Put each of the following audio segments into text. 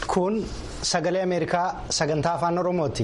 kun sagalee ameerikaa sagantaa afaan oromooti.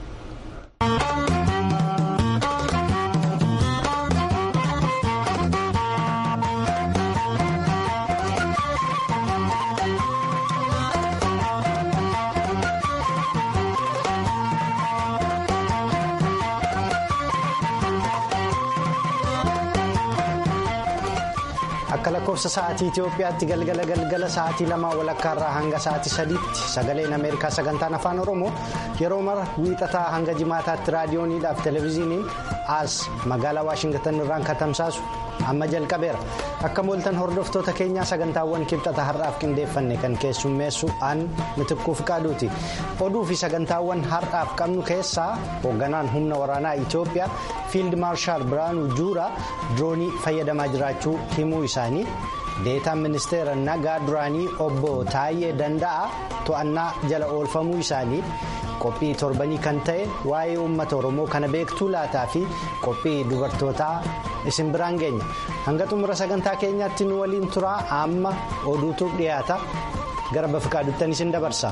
akka lakkoofsa sa'aatii Itoophiyaatti galgala galgala sa'aatii lamaa walakkaarraa hanga sa'aatii sadiitti sagaleen Ameerikaa sagantaan afaan Oromoo yeroo mara wiixataa hanga jimaataatti raadiyooniidhaaf televezyiiniin as magaalaa Waashingtan irraan katamsaasu amma jalqabeera akka mooltan hordoftoota keenyaa sagantaawwan kibxata har'aaf qindeeffanne kan keessummeessu aan mitiquuf qaaduuti oduu fi sagantaawwan har'aaf qabnu keessaa hoogganaan humna waraanaa Itoophiyaa fiild maarshaal Biraanuu Juuraa diroonii fayyadamaa jiraachuu himuu isaanii deetaan ministeera nagaa duraanii obbo Taayyee Danda'a to'annaa jala oolfamuu isaanii qophii torbanii kan ta'e waa'ee uummata oromoo kana beektuu laataa fi qophii dubartootaa isin biraan geenya hanga xumura sagantaa keenyaatti nu waliin turaa amma oduutu dhiyaata gara bafiqaaduuttan isin dabarsa.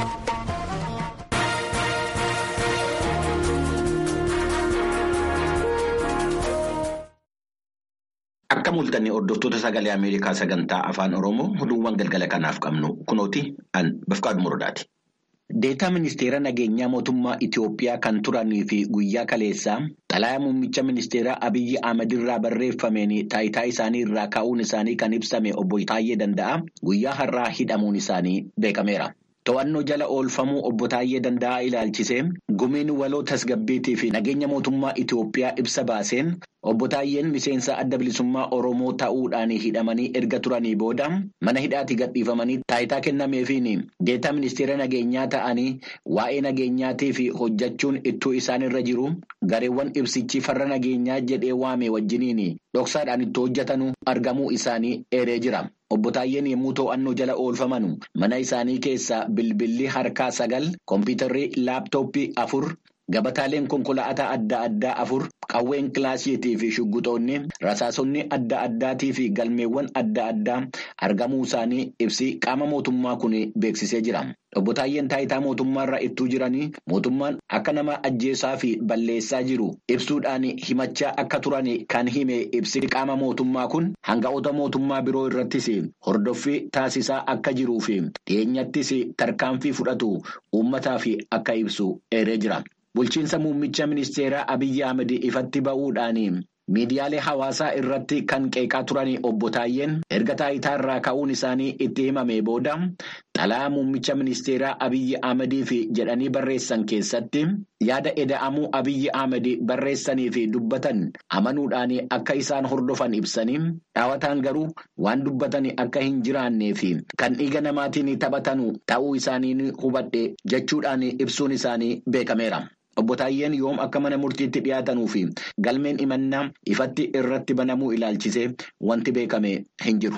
Akka mul'anne hordoftoota sagalee Ameerikaa sagantaa afaan Oromoo oduuwwan galgala kanaaf qabnu kunooti an Bafqaadu Muradaati. Deetaa ministeera nageenyaa mootummaa Itiyoophiyaa kan turanii fi guyyaa kaleessaa xalayaa muummicha ministeeraa Abiyyi Ahmad irraa barreeffameen taayitaa isaanii irraa ka'uun isaanii kan ibsame obbo Taayyee Danda'a guyyaa har'aa hidhamuun isaanii beekameera. To'annoo jala oolfamuu obbo Taayyee Danda'a ilaalchisee gumiin waloo tasgabbiitii fi nageenya mootummaa Itiyoophiyaa ibsa baaseen obbo Taayyeen miseensa adda bilisummaa Oromoo ta'uudhaan hidhamanii erga turanii booda mana hidhaatti gadhiifamanii taayitaa kennameefiin deetaa ministeera nageenyaa ta'anii waa'ee nageenyaatii fi hojjechuun ittuu isaan irra jiru gareewwan ibsichi farra nageenyaa jedhee waame wajjiniin dhoksaadhaan itti hojjetanuu argamuu isaanii eeree jira. Obbo Taayyeen yommuu to'annoo jala oolfaman mana isaanii keessaa bilbilli harkaa sagal kompiitarri laaptooppii afur gabataaleen konkolaataa adda addaa afur qawween kilaasiitii fi shugguxoonni rasaasonni adda addaatii fi galmeewwan adda addaa argamuu isaanii ibsi qaama mootummaa kun beeksisee jira. Obbo Taayyeen taayitaa mootummaarra ittuu jiranii mootummaan akka nama ajjeesaa fi balleessaa jiru ibsuudhaan himachaa akka turan kan hime ibsi qaama mootummaa kun hanga'oota mootummaa biroo irrattis hordoffii taasisaa akka jiruu fi dhiyeenyattis tarkaanfii fudhatu uummataaf akka ibsu eeree jira. Bulchiinsa muummicha ministeeraa Abiyyi Ahmed ifatti ba'uudhaan miidiyaalee hawaasaa irratti kan qeeqaa turan obbo Taayyeen erga taayitaa irraa ka'uun isaanii itti himame booda xalayaa muummicha ministeeraa Abiyyi Ahmediif jedhanii barreessan keessatti yaada eda'amuu Abiyyi Ahmed barreessanii fi dubbatan amanuudhaan akka isaan hordofan ibsanii dhaawataan garuu waan dubbatan akka hin jiraannee fi kan dhiiga namaatiin taphatan ta'uu isaanii hubadhe jechuudhaan ibsuun isaanii beekameera. Obbo Taayyeen yoom akka mana murtiitti dhiyaatanuu fi galmeen imannaa ifatti irratti banamuu ilaalchisee wanti beekame hin jiru.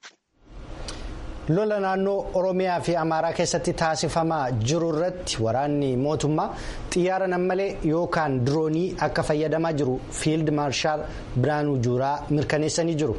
Lola naannoo Oromiyaa fi Amaaraa keessatti taasifamaa jiru irratti waraanni mootummaa xiyyaara nammalee yookaan diroonii akka fayyadamaa jiru fiild maarshaal Biraanuu Juuraa mirkaneessanii jiru.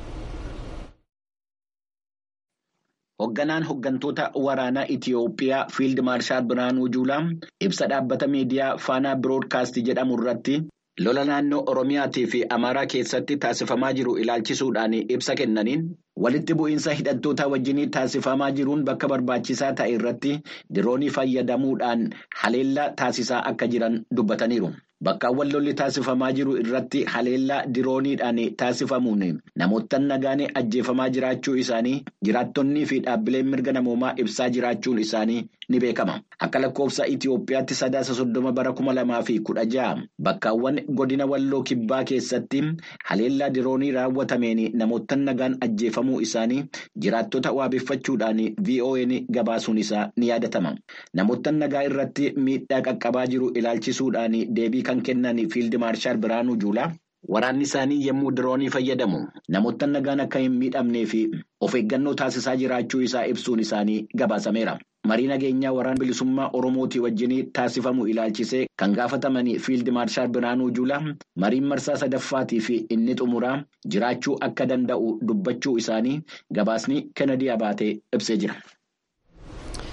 Hoogganaan hooggantoota waraanaa Itiyoophiyaa Fiild Maarshaal Biraanuu Juulaa ibsa dhaabbata miidiyaa Faanaa Biroodkaastii jedhamu irratti lola naannoo Oromiyaatii fi Amaaraa keessatti taasifamaa jiru ilaalchisuudhaan ibsa kennaniin walitti bu'iinsa hidhattoota wajjin taasifamaa jiruun bakka barbaachisaa ta'e irratti diroonii fayyadamuudhaan haleellaa taasisaa akka jiran dubbataniiru. Bakkaawwan lolli taasifamaa jiru irratti haleellaa dirooniidhaan taasifamuun namoota nagaan ajjeefamaa jiraachuu isaanii jiraattonnii fi dhaabbileen mirga namoomaa ibsaa jiraachuun isaanii ni beekama. Akka lakkoofsa Itiyoophiyaatti sadaasa soddoma bara kuma lamaa fi kudha ja'a bakkaawwan godina walloo kibbaa keessatti haleellaa diroonii raawwatameen namoota nagaan ajjeefamuu isaanii jiraattota waabeffachuudhaan VON gabaasuun isaa ni yaadatama. Namoota nagaa irratti miidhaa qaqqabaa jiru ilaalchisuudhaan deebii kan kennan fiild maarshaal Biraanuu Juulaa waraanni isaanii yommuu diroonii fayyadamu namoota nagaan akka hin miidhamnee fi of eeggannoo taasisaa jiraachuu isaa ibsuun isaanii gabaasameera. Marii nageenyaa waraana bilisummaa Oromootii wajjin taasifamu ilaalchisee kan gaafataman fiild maarshaal Biraanuu Juulaa mariin marsaa sadaffaatii fi inni xumuraa jiraachuu akka danda'u dubbachuu isaanii gabaasni Kennedy Abaatee ibsee jira.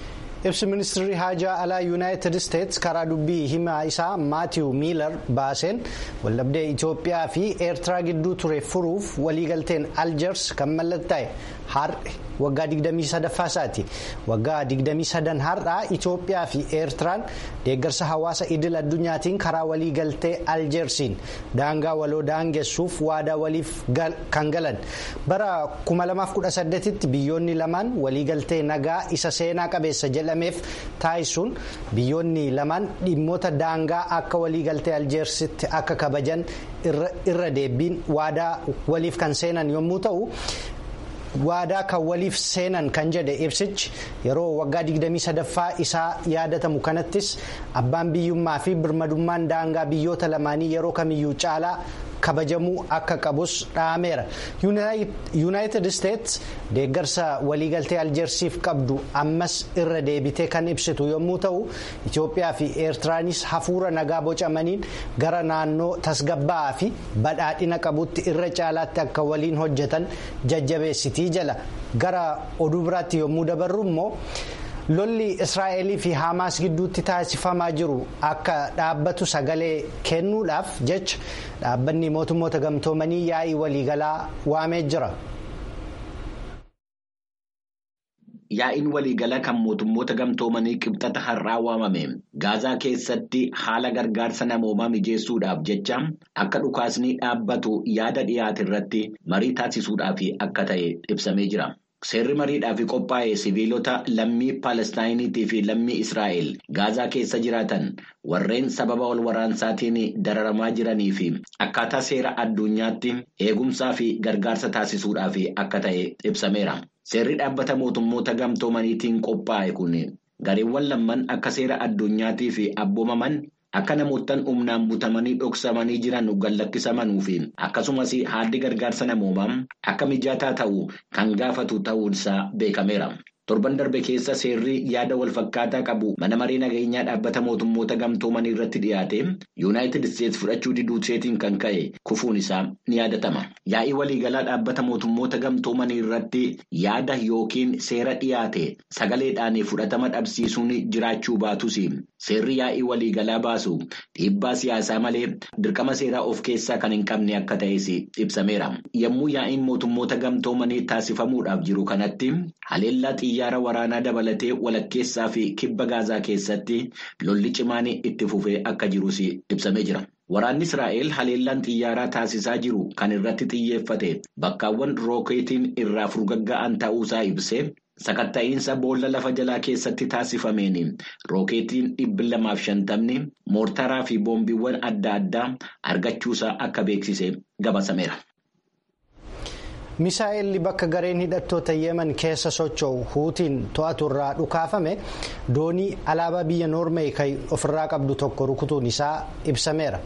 ibsi ministirri haajaa alaa yuunaayitid isteetsi karaa dubbii himaa isaa maatiiw miilar baaseen waldhabdee itiyoophiyaa fi eertiraa gidduu ture furuuf waliigalteen aljeers kan mallattaa'e har'a waggaa 23 isaati waggaa 23 har'aa itiyoophiyaa fi eertiraan deeggarsa hawaasa idil addunyaatiin karaa waliigaltee aljeersiin daangaa waloo daangessuuf waadaa waliif kan galan bara 2018tti biyyoonni lamaan waliigaltee nagaa isa seenaa qabeessa jedhameef taasisuun biyyoonni lamaan dhimmoota daangaa akka waliigaltee aljeersitti akka kabajan irra deebiin waadaa waliif kan seenan yommuu ta'u. waadaa kan waliif seenan kan jedhe ibsichi yeroo waggaa 23ffaa isaa yaadatamu kanattis abbaan biyyummaa fi birmadummaan daangaa biyyoota lamaanii yeroo kamiyyuu caalaa kabajamuu akka qabus dhaameera yuunaayitid isteetsi deeggarsa waliigaltee aljeersiif qabdu ammas irra deebitee kan ibsitu yommuu ta'u itiyoophiyaa fi eertiraanis hafuura nagaa bocamaniin gara naannoo tasgabbaa'aa fi badhaadhina qabutti irra caalaatti akka waliin hojjetan jajjabeessitii jala gara oduu biraatti yommuu dabarru immoo. lolli israa'elii fi haamaas gidduutti taasifamaa jiru akka dhaabbatu sagalee kennuudhaaf jecha dhaabbanni mootummoota gamtoomanii yaa'ii waliigalaa waamee jira. Yaa'iin waliigalaa kan mootummoota gamtoomanii qibxata har'aa waamame gaazaa keessatti haala gargaarsa namoomaa mijeessuudhaaf jecha akka dhukaasni dhaabbatu yaada dhiyaate irratti marii taasisuudhaaf akka ta'e ibsamee jira. Seerri mariidhaaf qophaa'e siviilota lammii Paalestinaayiniitii fi lammii Israa'el gaazaa keessa jiraatan warreen sababa wal waraansaatiin dararamaa jiranii fi akkaataa seera addunyaatti eegumsaa fi gargaarsa taasisuudhaaf akka ta'e ibsameera. Seerri dhaabbata mootummoota gamtoomaniitiin qophaa'e kun gareewwan lamman akka seera addunyaatii fi abboomaman. Akka namoottan humnaan butamanii dhoksamanii jiran gallakkisamanuu fi akkasumas haalli gargaarsa namoomaa akka mijataa ta'u kan gaafatu ta'uunsaa beekameera. Torban darbe keessa seerri yaada walfakkaataa qabu mana maree nageenyaa dhaabbata mootummoota gamtoomanii irratti dhiyaate yuunaayitid isteetsi fudhachuu diduuseetiin kan ka'e kufuun isaa ni yaadatama. Yaa'ii waliigalaa dhaabbata mootummoota gamtoomanii irratti yaada yookiin seera dhiyaate sagaleedhaan fudhatama dhabsiisuun jiraachuu baatus seerri yaa'ii waliigalaa baasu dhiibbaa siyaasaa malee dirqama seeraa of keessaa kan hin qabne akka ta'es ibsameera. Yommuu yaa'iin mootummoota gamtoomanii taasifamuudhaaf jiru kanatti haleellaa xiyyaara waraanaa dabalatee walakkeessaa fi kibba gaazaa keessatti lolli cimaan itti fufee akka jirus ibsamee jira. Waraanni Israa'el haleellaan xiyyaaraa taasisaa jiru kan irratti xiyyeeffate bakkaawwan rookeetiin irraa furgagga'an ta'uusaa ibsee sakatta'iinsa boolla lafa jalaa keessatti taasifameen rookeetiin dhibbi lamaaf shantamni moortaraa fi boombiiwwan adda addaa argachuusaa akka beeksise gabasameera. misaa'elli bakka gareen hidhattoota yemen keessa socho'u huutiin to'atu irraa dhukaafame doonii alaabaa biyya noormeey kan ofirraa qabdu tokko rukutuun isaa ibsameera.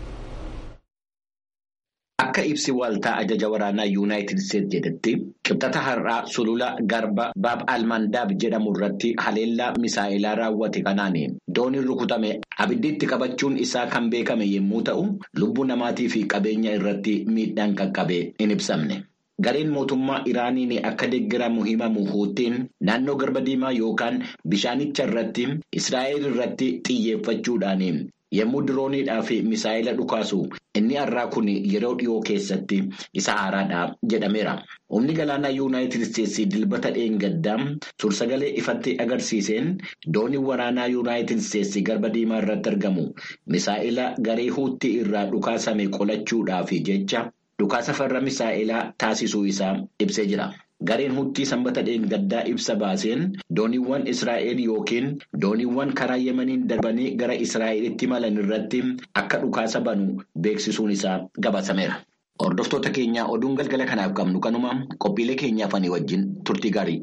Akka ibsi waaltaa ajaja waraanaa yuunaayitid isteetsi jedhetti qibxata har'aa sulula garba baab almandaab jedhamu irratti haleellaa misaa'ilaa raawwate kanaan dooniin rukutame abiddiitti qabachuun isaa kan beekame yommuu ta'u lubbuu namaatii fi qabeenya irratti miidhaan qaqqabe hin ibsamne. Gareen mootummaa Iraaniin akka deeggaramu himamu huutiin naannoo garba diimaa yookaan bishaanicha irratti Israa'el irratti xiyyeeffachuudhaan yommuu dirooniidhaa fi misaa'ila dhukaasu inni har'aa kun yeroo dhiyoo keessatti isa haaraadha jedhameera. Humni galaanaa yuunaayitid isteetsi dilbata dheengaddaa sursagalee ifatti agarsiiseen doonii waraanaa yuunaayitid isteetsi garba diimaa irratti argamu misaa'ila garee huutii irraa dhukaasame qolachuudhaaf jecha. Dhukaasa farra misaa'ilaa taasisuu isaa ibsee jira. Gareen huutii sanbata dheengaddaa ibsa baaseen dooniiwwan Israa'el yookiin dooniiwwan karaa Yemeniin darbanii gara Israa'elitti malan irratti akka dhukaasa banu beeksisuun isaa gabaasameera. Hordoftoota keenyaa oduun galgala kanaaf qabnu kanuma qophiilee keenyaaf ani wajjin turtii gaarii.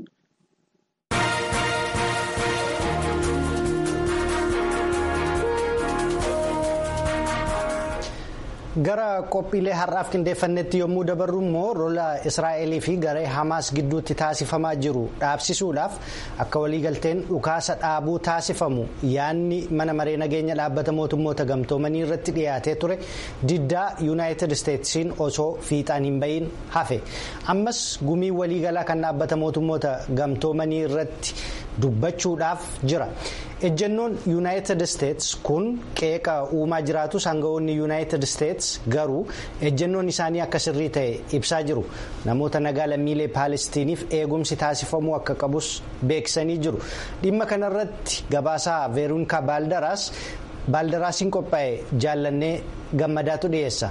gara qophiilee har'aaf qindeeffannetti yommuu dabarru immoo rola israa'elii fi garee hamaas gidduutti taasifamaa jiru dhaabsisuudhaaf akka waliigalteen dhukaasa dhaabuu taasifamu yaanni mana maree nageenya dhaabbata mootummoota gamtoomanii irratti dhiyaatee ture diddaa yuunaayitid isteetsiin osoo fiixaan hin bahin hafe ammas gumii waliigalaa kan dhaabbata mootummoota gamtoomanii irratti dubbachuudhaaf jira. ejjennoon yuunaayitid isteets kun qeeqa uumaa jiraatus aangawoonni yuunaayitid isteets garuu ejjennoon isaanii akka sirrii ta'e ibsaa jiru namoota nagaa lammiilee paalestiniif eegumsi taasifamuu akka qabus beeksisanii jiru dhimma kanarratti gabaasaa veeruunkaa baaldaraas baaldaraasiin qophaa'e jaallannee gammadaatu dhiyeessa.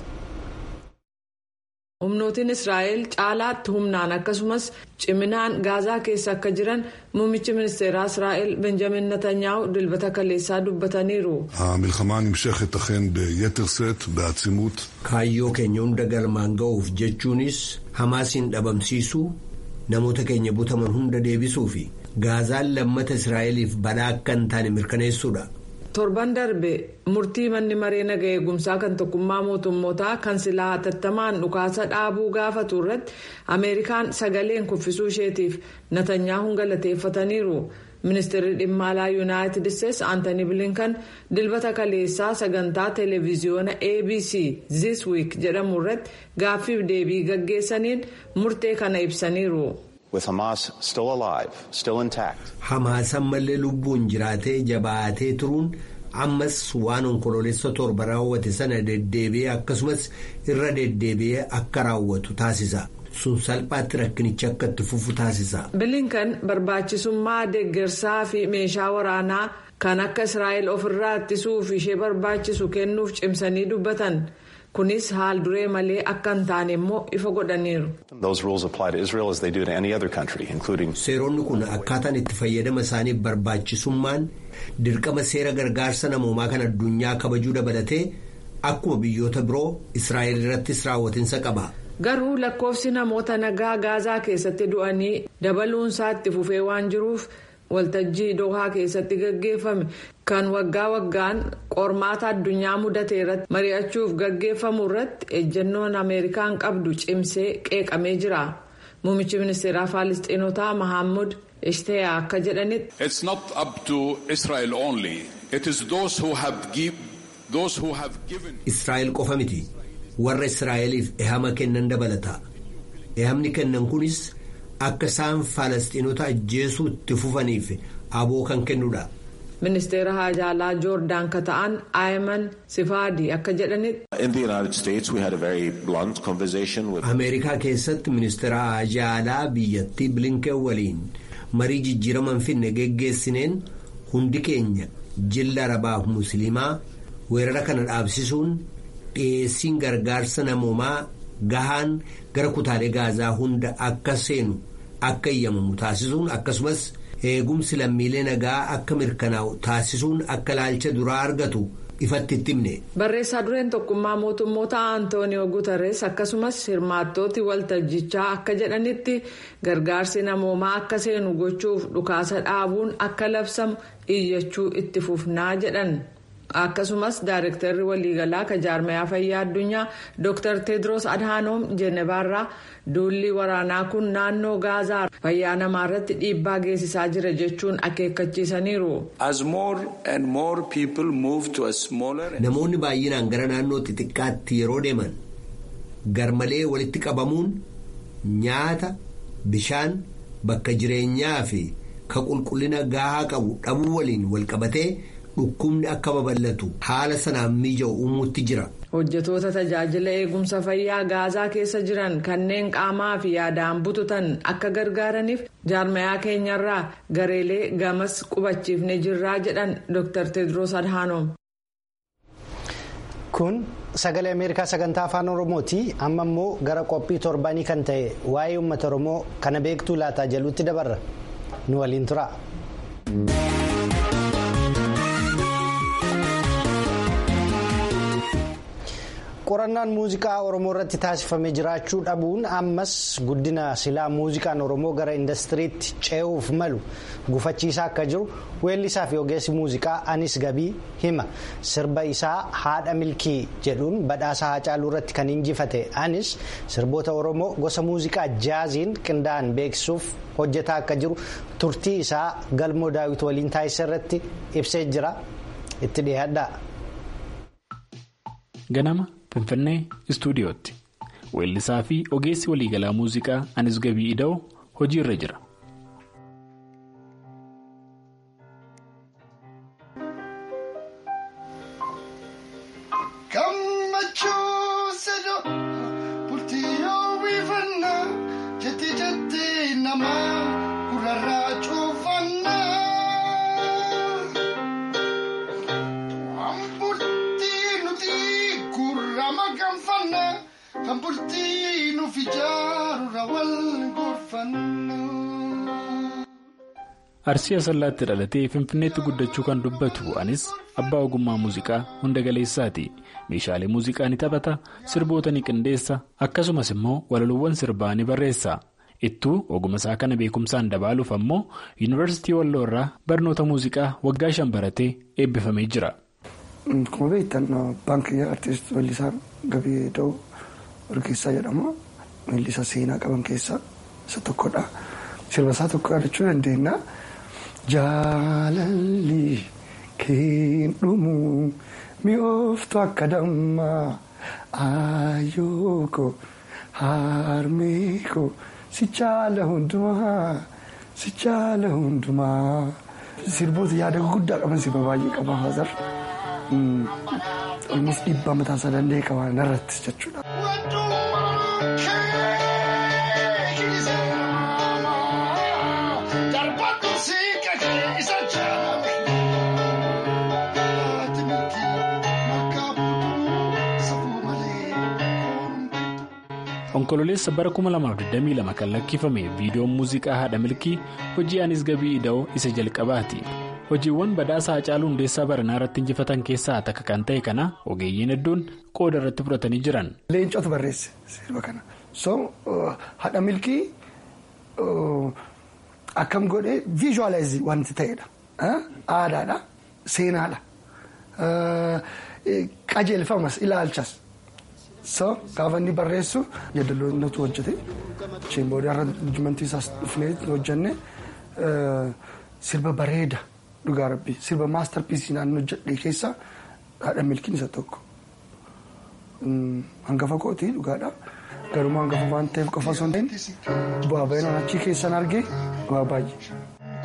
humnootiin israa'el caalaatti humnaan akkasumas ciminaan gaazaa keessa akka jiran muummichi ministeeraa israa'el benjamin netanyaa'u dilbata kaleessaa dubbataniiru. המלחמה נמשכת אכן ביתר שאת, בעצימות. kaayyoo keenya hunda galmaan ga'uuf jechuunis hamaasiin dhabamsiisuu namoota keenya butaman hunda deebisuu fi gaazaan lammata israa'eliif balaa akka hin taane mirkaneessuudha. torban darbe murtii manni maree naga eegumsaa kan tokkummaa mootummootaa kan silaa hatattamaan dhukaasa dhaabuu gaafatu irratti ameerikaan sagaleen kuffisuu isheetiif natanyaahuun galateeffataniiru ministeerri dhimma alaa yuunaayitid isteetsi aantanii bilinkan dilbata kaleessaa sagantaa televiziyoona abc this week jedhamu irratti gaaffiif deebii gaggeessaniin murtee kana ibsaniiru. with Hamas still alive, still intact. Hamaas ammallee lubbuun jiraatee jabaatee turuun ammas waan onkoloolessa torba raawwate sana deddeebi'ee akkasumas irra deddeebi'ee akka raawwatu taasisa. sun salphaatti rakkinicha akka itti fufu taasisa. bilinkan barbaachisummaa deeggarsaa fi meeshaa waraanaa kan akka israa'el ofirraa ittisuuf ishee barbaachisu kennuuf cimsanii dubbatan. kunis haal duree malee akka hin taane immoo ifa godhaniiru. seeronni kun akkaataan itti fayyadama isaaniif barbaachisummaan dirqama seera gargaarsa namoomaa kan addunyaa kabajuu dabalatee akkuma biyyoota biroo israa'el irrattis raawwatinsa qaba. garuu lakkoofsi namoota nagaa gaazaa keessatti du'anii dabaluunsaa itti fufee waan jiruuf. waltajjii dohaa keessatti gaggeeffame kan waggaa waggaan qormaata addunyaa mudate irratti mari'achuuf gaggeeffamu irratti ejjennoon ameerikaan qabdu cimsee qeeqamee jira muummichi ministeeraa faalistiinotaa mahammud ishteeyaa akka jedhanitti. it's not up to israel only it is those who have give those who have given. israa'el qofa miti warra israa'eliif ehama kennan dabalata ehamni kennan kunis. akka isaan faalastiinota ajjeesuu itti fufaniif aboo kan kennudha. ministeera haajaalaa joordaan ka ta'an aayiman sifaadii akka jedhanitti. ameerikaa keessatti ministeera haajaalaa biyyattii bilinken waliin marii jijjiiraman finne geggeessineen hundi keenya jilla arabaaf musliimaa weerara kana dhaabsisuun dhiyeessiin gargaarsa namoomaa gahaan gara kutaalee gaazaa hunda akka seenu. akka eeyyamamu taasisuun akkasumas eegumsi lammiilee nagaa akka mirkanaa'u taasisuun akka laalcha duraa argatu ifatti itti himne. barreessaa dureen tokkummaa mootummoota antooniyoo guutarees akkasumas hirmaattooti waltajjichaa akka jedhanitti gargaarsi namoomaa akka seenu gochuuf dhukaasa dhaabuun akka labsamu iyyachuu itti fufnaa jedhan. akkasumas daareektarri waliigalaa ka jaarmayaa fayyaa addunyaa dr tedros adhaanoom jeenevaarraa duulli waraanaa kun naannoo gaazaa fayyaa namaa irratti dhiibbaa geessisaa jira jechuun akeekkachiisaniiru. namoonni baay'inaan gara naannoo xixiqqaatti yeroo deeman garmalee walitti qabamuun nyaata bishaan bakka jireenyaa fi ka qulqullina gahaa qabu dhabuu waliin walqabatee. dhukkubni akka babal'atu haala sanaan miija'u uumuutti jira. hojjetoota tajaajila eegumsa fayyaa gaazaa keessa jiran kanneen qaamaa fi yaadaan bututan akka gargaaraniif jaarmayaa keenyarraa gareelee gamas qubachiifne jirraa jedhan dr tedros adhaanoom. kun sagalee ameerikaa sagantaa afaan oromooti amma immoo gara qophii torbanii kan ta'e waa'ee uummata oromoo kana beektuu laataa jaluutti dabarra nu waliin tura. qorannaan muuziqaa oromoo irratti taasifamee jiraachuu dhabuun ammas guddina silaa muuziqaan oromoo gara indastiriitti ce'uuf malu gufachiisaa akka jiru weellisaa fi ogeessi muuziqaa anis gabii hima sirba isaa haadha milkii jedhuun badhaasa haacaaluu irratti kan injifate anis sirboota oromoo gosa muuziqaa jaaziin qindaa'an beeksisuuf hojjetaa akka jiru turtii isaa galmoo daawit waliin taasisa irratti ibsee jira itti dhiyaadha. ganama finfinnee istuudiyootti weellisaa fi ogeessi waliigalaa muuziqaa anis gabii ida'oo hojii irra jira. arsii asallaatti dhalatee finfinneetti guddachuu kan dubbatu anis abbaa ogummaa muuziqaa hunda galeessaati meeshaalee muuziqaa ni taphata sirboota ni qindeessa akkasumas immoo walaloowwan sirbaa ni barreessa ittuu oguma isaa kana beekumsaan dabaaluuf ammoo yuunivarsiitii walloo irraa barnoota muuziqaa waggaa shan baratee eebbifamee jira. Akkuma beektan baankii artiist weellisaa Gabii Da'oo Orgeessaa jedhama. Weellisa seenaa qaban keessaa isa tokkodha. Sirba isaa tokko yaadachuu dandeenya. Jaalalli keen dhumu mi'ooftu akka dammaa ayooko harmeeko si caala hundumaa si caala hundumaa. Sirboota yaada guddaa qaban sirba baay'ee qaba Hazar. Olmus dhiibbaa mataa isaa danda'e qaba narratti jechuudha. onkololeessa bara 2022 kan lakkifame viidiyoon muuziqaa haadha milkii hojii anis gabii ida'oo isa jalqabaati hojiiwwan badhaasa haacaaluu hundeessaa baranaa irratti injifatan keessaa takka kan ta'e kana ogeeyyiin hedduun qooda irratti fudhatanii jiran. Leencootu barreesse sirba kana so haadha milkii akkam godhee viizhuwalaayizii wanti ta'edha aadaadha seenaadha qajeelfamas ilaalchas. so gaafa inni barreessu yaadaloonnatu hojjete isheen booda arranjimentii isaas dhufnee hojjenne sirba bareeda dhugaa rabbi sirba maastarpiisii naannoo hojjedhe keessa haadha milkiin isa tokko hangafa kooti dhugaadha garuu hangafa waan ta'eef qofa osoo hin ta'in bu'aa baay'inaan achii keessan argee bu'aa baay'ee.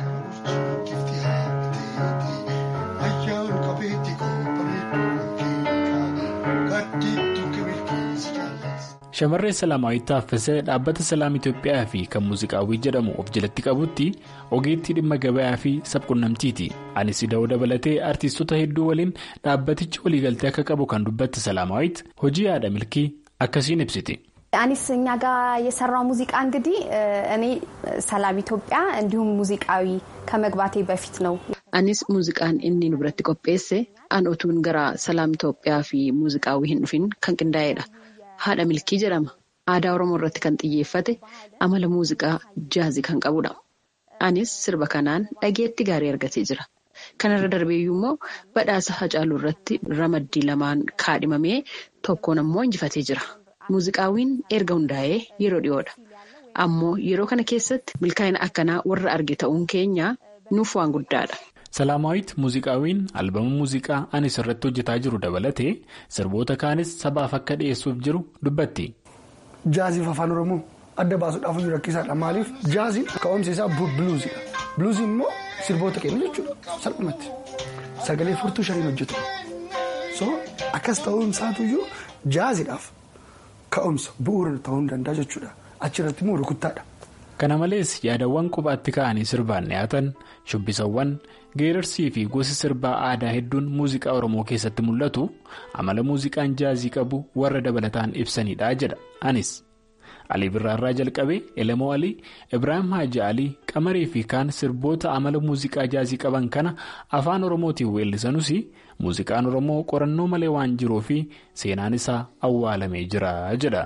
shamarree salaamaawwiit taaffisee dhaabbata salaam itiyoophiyaa fi kan muuziqaawwii jedhamu of jalatti qabutti ogeettii dhimma gabayaa fi sabqunnamtiiti anis ida'uu dabalatee artiistota hedduu waliin dhaabbatichi waliigaltee akka qabu kan dubbatti salaamaawwiit hojii haadha milkii akkasiin ibsiti. አኒስ እኛ ጋር የሰራው ሙዚቃ እንግዲህ እኔ ሰላም ኢትዮጵያ እንዲሁም ሙዚቃዊ ከመግባቴ በፊት ነው። አኒስ ሙዚቃን inni nu biratti qopheesse an utuun gara salaam Itoophiyaa fi muuziqaawwii hin dhufin kan qindaa'edha. Haadha milkii jedhama. Aadaa Oromoo irratti kan xiyyeeffate amala muuziqaa jaazii kan qabudha. Anis sirba kanaan dhageetti gaarii argatee jira. Kanarra darbeeyyuu immoo badhaasa Hacaaluu irratti ramaddii lamaan kaadhimamee tokkoon ammoo injifatee jira. Muuziqaawwiin erga hundaa'ee yeroo dhiyoodha. Ammoo yeroo kana keessatti milkaa'ina akkanaa warra arge ta'uun keenya nuuf waan guddaadha. Salaamaawwiit muuziqaawwiin albama muuziqaa anis irratti hojjetaa jiru dabalatee sirboota kaanis sabaaf akka dhiyeessuuf jiru dubbatti. Jaaziif afaan Oromoo adda baasuudhaaf jiru rakkisaadha. Maaliif jaaziin ka'umsi isaa buluuziidha. Buluuziin immoo sirboota kennu jechuudha. Salphumatti sagalee furtuu shaniin hojjetu. So akkas ta'uun isaatuyyuu jaaziidhaaf ka'umsa bu'uura ta'uu hin danda'a jechuudha. Achirratti immoo rukuttaadha. Kana malees yaadawwan qubaatti ka'anii sirbaan dhiyaatan shubbisawwan geerarsii fi gosi sirbaa aadaa hedduun muuziqaa Oromoo keessatti mul'atu amala muuziqaan jaazii qabu warra dabalataan ibsanidha jedha anis. Alii Birraarraa jalqabee Elemoo Alii, Ibraahim Haaji Alii, Qamarii fi kaan sirboota amala muuziqaa jaazii qaban kana afaan Oromootiin weellisanus muuziqaan Oromoo qorannoo malee waan jiruu fi seenaan isaa awwaalamee jira jedha.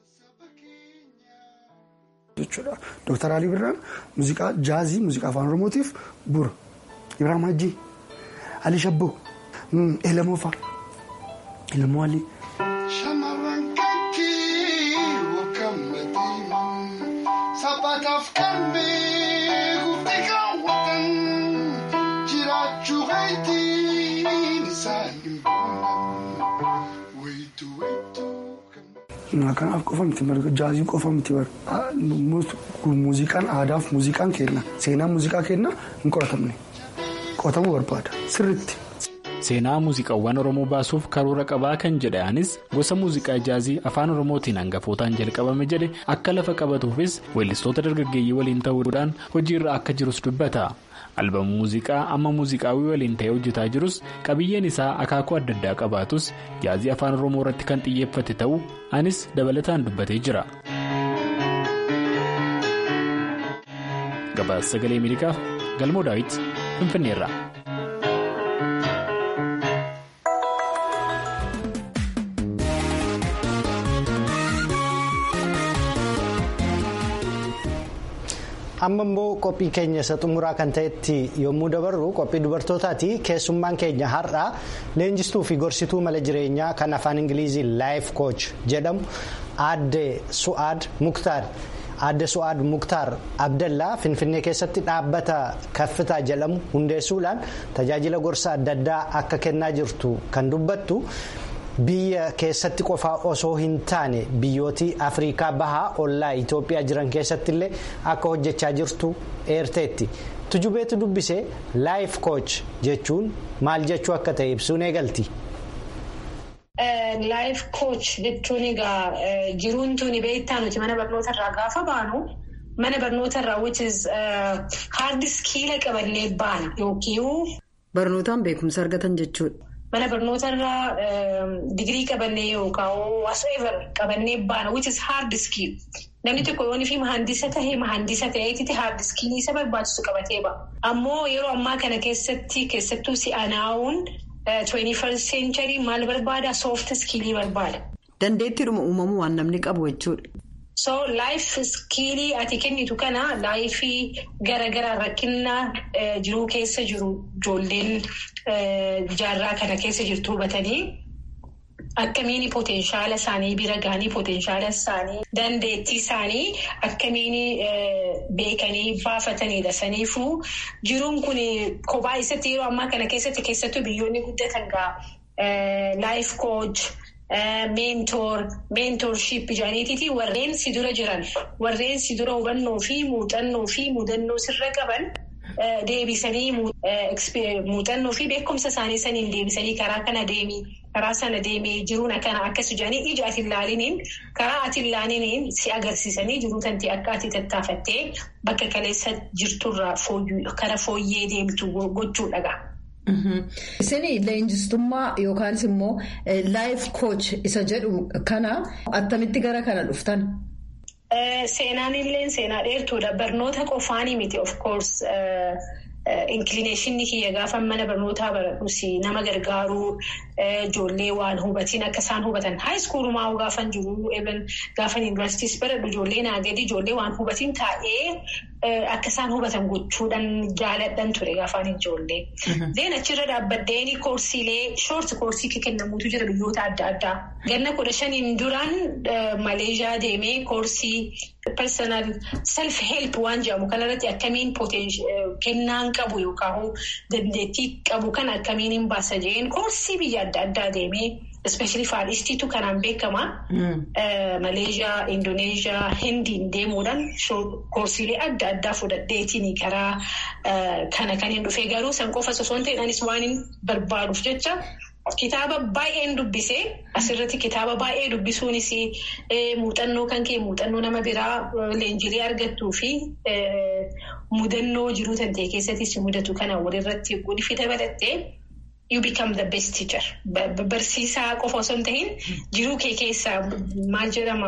jechuudha. Dooktar Alii Birraan muuziqaa jaazii muuziqaa afaan Oromootiif bu'uura. Ibraahim Hajji, Ali Shabboo, Elemoo fa'a. Elemoo Alii. Shamarran kankii wakkammatii saphataaf qalbii gufti kaawwatan jiraachuu keetiin isaan hin boonnamu wayitu wayitu. Kanaaf qofa miti jaaziin qofa miti muuziqaan aadaaf muuziqaan kenna seenaan muuziqaa kenna hin qoratamne qoratamuu barbaada sirriitti. Seenaa muuziqaawwan Oromoo baasuuf karoora qabaa kan jedhanis gosa muuziqaa jaazii afaan Oromootiin hangafootaan jalqabame jedhe akka lafa qabatuufis weellistoota dargaggeeyyii waliin ta'uudhaan hojiirra akka jirus dubbata. Albamu muuziqaa amma muuziqaawii waliin ta'ee hojjetaa jirus qabiyyeen isaa akaakuu adda addaa qabaatus jaazii afaan Oromoo irratti kan xiyyeeffate ta'uu anis dabalataan dubbatee jira. Gabaasa sagalee Ameerikaaf galmoo daawit Finfinneerra. amma immoo qophii keenya isa xumuraa kan ta'etti yommuu dabarru qophii dubartootaati keessummaan keenya har'aa leenjistuu fi gorsituu mala jireenyaa kan afaan ingilizii laayif kooch jedhamu aadde su'aad muktaar aadde su'aad muktaar abdallaa finfinnee keessatti dhaabbata kaffitaa jedhamu hundeessuudhaan tajaajila gorsa adda addaa akka kennaa jirtu kan dubbattu. biyya keessatti qofaa osoo hin taane biyyootii afriikaa bahaa ollaa itoophiyaa jiran keessatti illee akka hojjechaa jirtu eerteetti tujubeetu dubbise laayif kooch jechuun maal jechuu akka ta'e ibsuun eegalti. laayif kooch jechuun egaa jiruun tuni beektaa nuti mana barnootarraa gaafa baanu mana barnootarraa which haardi iskiila qabannee baana yookiin. barnootaan beekumsa argatan jechuudha. Mana barnootarraa digirii qabannee yookaan whatsoever qabannee baana which is hard skill. Namni tokko yoon fi mahandisa tahee mahandisa ta'eetti hard skill isa barbaachisu qabatee ba'a. Ammoo yeroo ammaa kana keessatti keessattuu si'anaawuun 21st century maal barbaada soft skill barbaada. Dandeettiidhuma uumamuu waan namni qabu jechuudha. So laayif iskiilii ati kennitu kana laayifii garaagaraa rakkina jiruu keessa jiru ijoolleen jaarraa kana keessa jirtu hubatanii akkamiin potenshaala isaanii bira gahanii potenshaala isaanii dandeettii isaanii akkamiin beekanii baafatanidha. Saniifuu jiruun kun kophaa isatti yeroo ammaa kana keessatti keessattuu biyyoonni guddatan gaa laayif kooch. Meentoor meentoorship jedhaniiti warreen si dura jiran warreen si dura hubannoo fi muuxannoo fi mudannoo sirra qaban deebisanii muuxannoo fi beekumsa isaanii saniin deebisanii karaa kana deemii karaa sana deemee jiruun akkana akkas jedhanii ija ati ilaaliniin karaa ati ilaaliniin si agarsiisanii jiruu tanti akka ati tattaafattee bakka kaleessa jirturraa kara fooyyee deemtu gochuudha. Isin leenjistummaa yookaanis immoo laayif kooch isa jedhu kana attamitti gara kana dhuftan? Seenaan illee seenaa dheertuudha. Barnoota qofaanii miti of course. Inkilineeshinni kiyya gaafa mana barnootaa baradhus nama gargaaruu ijoollee waan hubatiin akka isaan hubatan haayiskuulumaa gaafan jiru gaafan yuunivarsiitiis baradhu ijoollee naa gadi ijoollee waan hubatiin taa'ee akka isaan hubatan gochuudhaan jaaladhan ture gaafan ijoollee. Deen achirra dhaabbaddeen koorsiilee shoort koorsii kennamuutu jira biyyoota adda addaa. Ganna kudha shaniin duraan Maleeshiyaa deemee koorsii personal self help waan jedhamu kanarratti akkamiin kennaan qabu yookaan dandeettii qabu kan akkamiin hin baasa jeen koorsii biyya adda addaa deemee ispeeshali faadhistiitu kanaan beekama. Maleeshiyaa, Indoneeshiyaa, Hindiin deemuudhaan koorsiilee adda addaa fudhadheetiin karaa kana kan hin dhufee garuu san qofa osoo hin ta'in anis waan hin barbaaduuf jecha. Kitaaba baay'een dubbisee asirratti kitaaba baay'ee dubbisuunis muuxannoo kan kee muuxannoo nama biraa leenjilee argattuu fi mudannoo jiruu tantee keessattis mudatu kana walirratti guddifi dabalattee you become the best teacher. Barsiisaa qofa osoo hin ta'in jiruu kee keessaa maal jedhama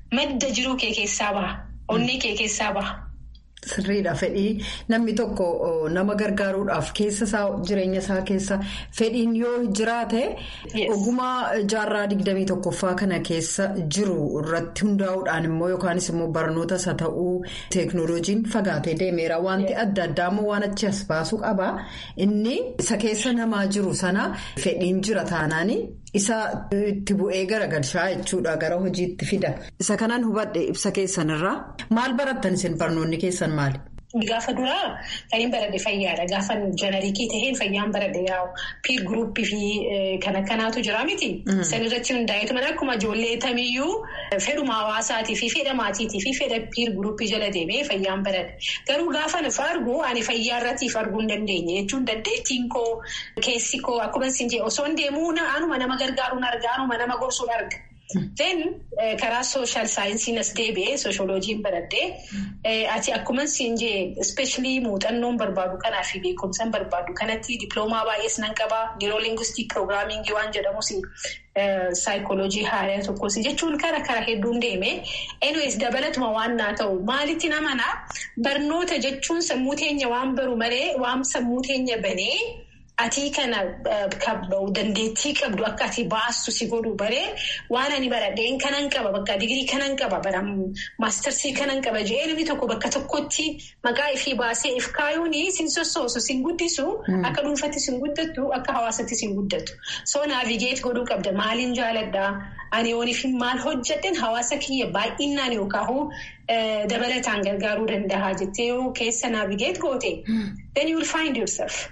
madda jiruu kee keessaa baha. Onnee kee keessaa baha. Sirriidha fedhii namni tokko nama gargaaruudhaaf keessa isaa jireenya isaa keessa fedhiin yoo jiraate ogummaa jaarraa digdamii tokkoffaa kana keessa jiru irratti hundaa'uudhaan immoo yookaanis immoo barnootas haa ta'uu teeknooloojiin fagaatee deemeera wanti adda addaa immoo waan achi as baasuu qaba inni isa keessa namaa jiru sana fedhiin jira taanaani. Isa itti bu'ee garagalchaa jechuudha gara hojiitti fida. Isa kanaan hubadhe ibsa keessanirraa maal barattan isin barnoonni keessan maali? Gaafa duraa kan hin baradhe fayyaadha. Gaafa jeneriikii taheen fayyaan baradhe yaa'u piir guruppii fi kan akkanaatu jira miti. San irratti hundaa'eetu mana akkuma ijoollee tamiyyuu fedhuma hawaasaatii fi fedha maatiitii fi fedha piir guruppii jala deemee fayyaan baradhe. Garuu gaafa nuuf argu ani fayyaa irratti arguu hin dandeenye jechuun dandeettiin koo keessi koo akkuma isin jedhe osoo hin deemuu anuma nama gargaaruun arga anuma nama gorsuun arga. Then karaa sooshaal saayinsiin as deebi'ee sooshooloojiin baradhee ati akkuma isin jee ispeeshilii muuxannoon barbaadu kanaa fi beekumsaan barbaadu kanatti diploomaa baay'ees nan qabaa niiroolingistik piroogiraamingii waan jedhamus saayikooloojii haaraa tokkos jechuun kara kara hedduun deemee anyways dabalatuma waan naa ta'u maalitti namanaa barnoota jechuun sammuu teenya waan baru malee waan sammuu teenya banee. Atii kana dandeettii qabdu akka ati baastu si godhu baree waan ani baradheen kanan qaba bakka digirii kanan qaba bara maastarsii kanan qaba jee namni tokko bakka tokkotti maqaa ifii baasee if kaayuun sin sossoosu sin guddisu akka dhuunfatti sin guddattu akka hawaasatti sin guddattu soo naavigeet godhuu qabda maaliin jaaladhaa ani ooniif maal hojjedhen hawaasa kiyya baay'inaan yookaan dabalataan gargaaruu danda'a jettee yoo keessa naavigeet goote then you will find yourself.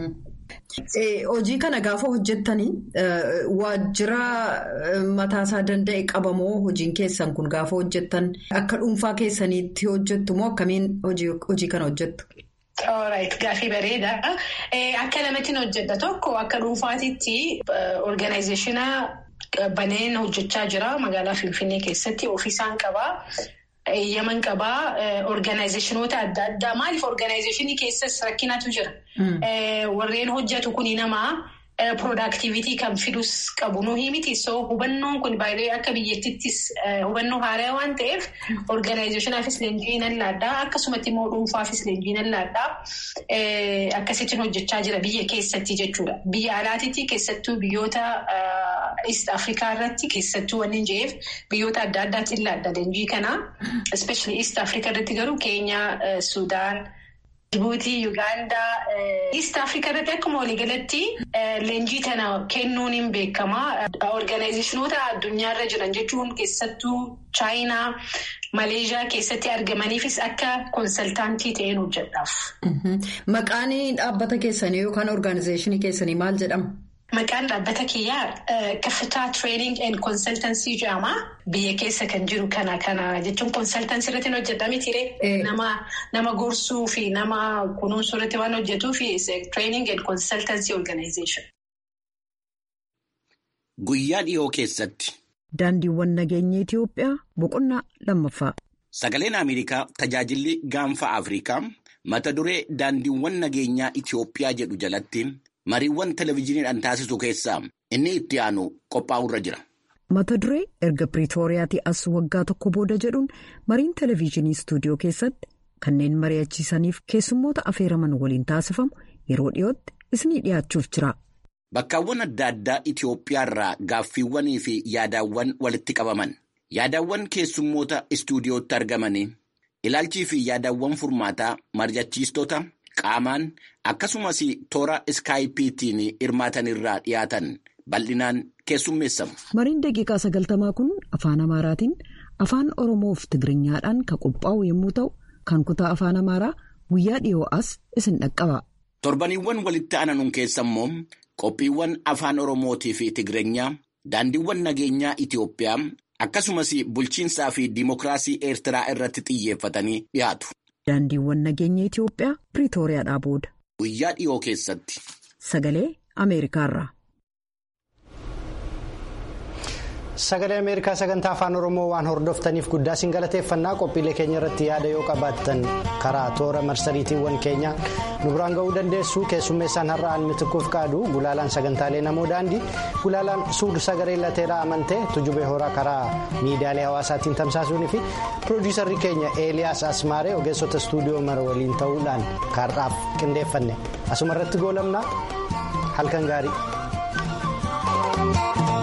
Hojii kana gaafa hojjettanii waajjira mataasaa danda'e qabamoo hojiin keessan kun gaafa hojjettan akka dhuunfaa keessaniitti hojjettu moo akkamiin hojii kana hojjettu? Gaaffii bareeda. Akka lamatti hojjedha tokko akka dhuunfaatitti organizeeshina baneen hojjechaa jira magaalaa Finfinnee keessatti ofiisaan qabaa. Yaman qabaa organizeeshinoota adda addaa maaliif organizeeshinii keessas rakkinatu jira. Warreen hojjetu kuni namaa productivity kan fidus qabu nuhi miti so hubannoon kun baay'ee akka biyyattiittis hubannoo haaraa waan ta'eef organizeeshinaafis leenjii nan laadhaa akkasumatti immoo dhuunfaafis leenjii nan laadhaa akkasittiin hojjechaa jira biyya keessatti jechuudha. Biyya alaatiitti keessattuu biyyoota East Afrikaa irratti keessattuu wanni jeef biyyoota adda addaatti laadha leenjii kana especially East Afrikaa irratti garuu Keenyaa, Sudaan. Jibuutii, Yugaandaa, East Afrikaa irratti akkuma waliigalatti leenjii kana kennuun hin beekama. Organizeeshinoota addunyaarra jiran jechuun keessattuu Chaayinaa, Maleeshiyaa keessatti argamaniifis akka konsaltaantii ta'een hojjedhaaf. Maqaan dhaabbata keessanii yookaan organizeeshinii keessanii maal jedhama? Maqaan dhaabbata kiyyaa Kafitaa Training and Consultancy jedhama. Biyya keessa kan jiru kana kana jechuun consultancy irratti hojjetaa mitiiree nama gorsuu fi nama kunuunsuu irratti waan hojjetuuf training and consultancy organization. Guyyaa dhiyoo keessatti. Daandiiwwan nageenya Itoophiyaa boqonnaa lammaffaa. Sagaleen Ameerikaa tajaajilli gaanfa Afrikaa mata duree daandiiwwan nageenyaa Itoophiyaa jedhu jalatti. mariiwwan televezyiiniidhaan taasisu keessaa inni itti aanu qophaa'urra jira. mata duree erga piriitooriyaatii as waggaa tokko booda jedhuun mariin televezyiinii istuudiyoo keessatti kanneen mari'achiisaniif keessummoota afeeraman waliin taasifamu yeroo dhiyootti isinii dhiyaachuuf jira. bakkaawwan adda addaa itiyoophiyaarraa gaaffiiwwanii fi yaadaawwan walitti qabaman yaadaawwan keessummoota istuudiyootti argamanii ilaalchii fi yaadaawwan furmaataa mari'achiistota. qaamaan akkasumas toora iskaayipiitiin hirmaatanirraa dhiyaatan bal'inaan keessummeessamu. mariin daqiiqaa sagaltamaa kun afaan amaaraatiin afaan oromoo fi tigiriኛadhaan kan qophaa'u yommuu ta'u kan kutaa afaan amaaraa guyyaa dhiyoo as isin dhaqqaba. torbaniiwwan walitti aananuun keessa immoo qophiiwwan afaan oromootii fi tigirinya daandiiwwan nageenyaa itiyoophiyaa akkasumas bulchiinsaa fi diimokiraasii eertiraa irratti xiyyeeffatanii dhiyaatu. Daandiiwwan nageenya Itoophiyaa Piriitooriyaadhaa booda. Guyyaa dhiyoo keessatti. Sagalee Ameerikaarraa. Sagalee Ameerikaa sagantaa afaan Oromoo waan hordoftaniif guddaa isin galateeffannaa qophiilee keenya irratti yaada yoo qabaattan karaa toora marsariitiiwwan keenya nu biraan ga'uu dandeessu keessummeessaan har'a almitikuuf qaadu gulaalaan sagantaalee namoo daandii gulaalaan suud sagalee lateeraa amantee tujubee horaa karaa miidiyaalee hawaasaatiin tamsaasuunii fi piroodiyuusarri keenya eeliyaas asmaaree ogeessota istuudiyoo mara waliin ta'uudhaan kaarraaf qindeeffanne asuma irratti goolamnaa halkan gaarii.